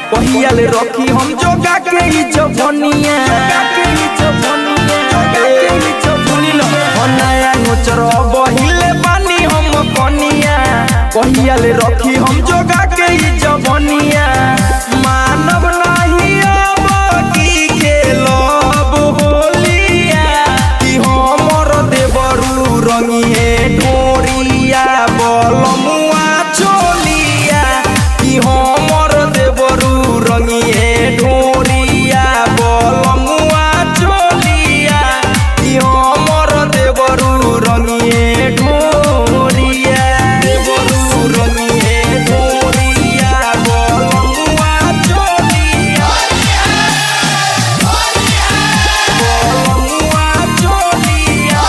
कहिया ले रखी हम जोगा के ई जवनिया सुनी लो हो नया नोचर बहिले बानी हम कनिया कहिया ले रखी हम जोगा के ई जवनिया मानव नाही अब की खेलब होलिया कि हमर देवरू रंगिए ढोरिया बलमुआ चोलिया कि हमर देवरू रंगिए ढोरिया बलमुआ चोलिया कि हमर देवरू रंगिए ढोरिया देवरू रंगिए ढोरिया बलमुआ चोलिया बलमुआ चोलिया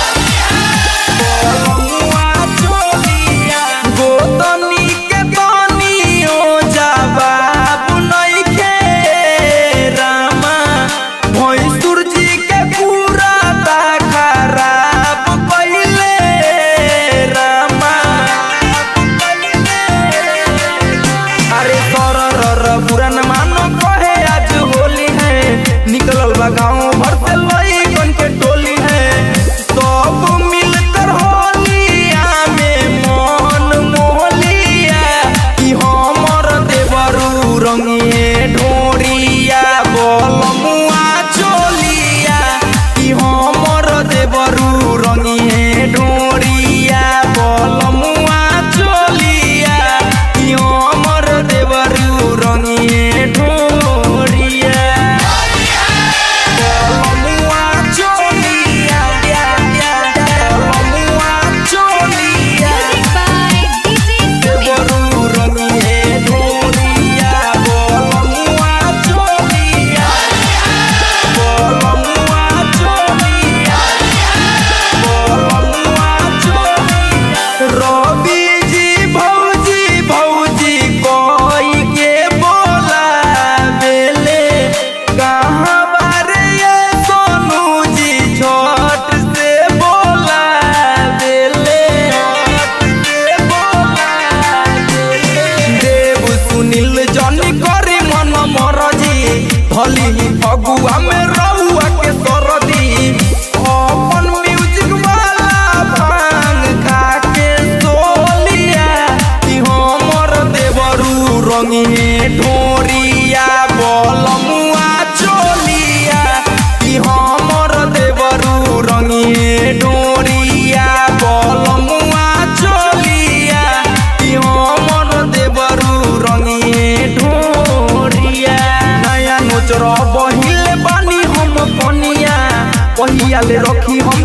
गोतनी के तनियो जवाब नइखे रामा भैंसुर जी के पूरा ता खराब कइले रामा अरे सर रर पुरान मानो कहे आज होली है निकलल बा गाँव भर से लइकन के टोली है सब मिलकर होलिया में मन मोहलिया कि हमर देवरू रंगिए ढोरिया बलमुआ चोलिया कि हमर देवरू रंगिए ढोरिया बलमुआ चोलिया कि हमर देवरू रंगिए ढोरिया बलमुआ चोलिया बलमुआ चोलिया Music by DJ Sumit. देवरू रंगिए ढोरिया बलमुआ चोलिया बलमुआ चोलिया बलमुआ चोलिया रवि जी भौजी भौजी कोई के बोला बेले कहाँ बारे ये सोनू जी झट से बोला बेले झट से बोला बेले देव सुनील जनी करे मन मरजी भली फगुआ में रहुआ के सरदी अपन म्यूजिक वाला भांग खा के सोलिया कि हमर देवरू रंगिए ढोरिया बलमुआ चोलिया कि हमर देवरू रंगिए ढोरिया बलमुआ चोलिया कि हमर देवरू रंगिए ढोरिया नया नोचर बहिले बानी हम कनिया कहिया ले रखी हम